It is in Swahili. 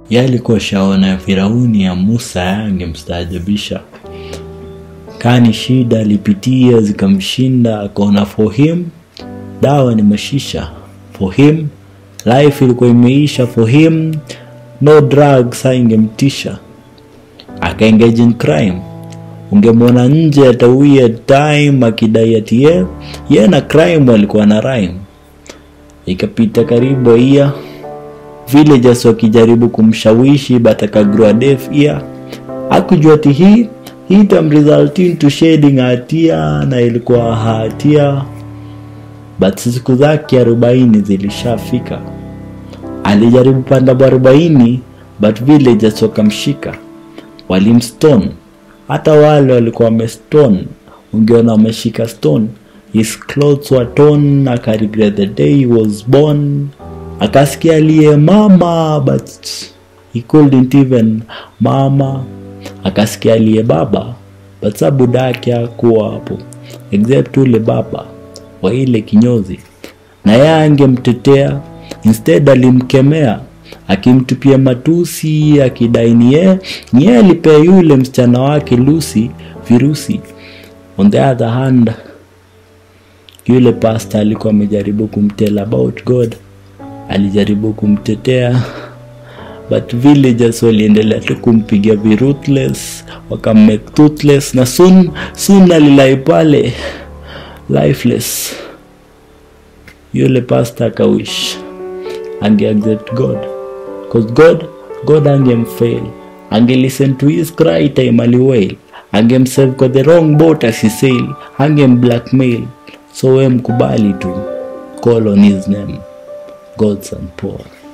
Ye alikuwa shaona ya Firauni ya Musa yangemstaajabisha. Kani shida alipitia zikamshinda, akaona for him dawa ni mashisha. For him life ilikuwa imeisha. For him no drugs haingemtisha. Akaengage in crime. Ungemwona nje atawia time akidai ati ye ye na crime walikuwa na rhyme. Ikapita karibu ia villagers wakijaribu kumshawishi but akagrow a deaf ear. Hakujua ati hii hii itamresult into shedding hatia na ilikuwa hatia, but siku zake arobaini zilishafika. Alijaribu panda arobaini but villagers wakamshika, walimstone. Hata wale walikuwa wamestone, ungeona wameshika stone. His clothes were torn, aka regret the day he was born. Akasikia aliye mama but he couldn't even mama. Akasikia aliye baba but sa budake hakuwa hapo, except ule baba wa ile kinyozi, na yeye angemtetea instead alimkemea akimtupia matusi akidai ni yeye ni yeye alipea yule msichana wake Lucy virusi. On the other hand, yule pastor alikuwa amejaribu kumtell about God, alijaribu kumtetea but villagers waliendelea tu kumpiga viruthless, wakammake toothless na soon soon alilai pale lifeless. Yule pastor akawish ange accept God cause God God angemfail, ange listen to his cry time aliwail, angemsave kwa the wrong boat asisail, angem blackmail. So we mkubali tu, call on his name, God's and Paul.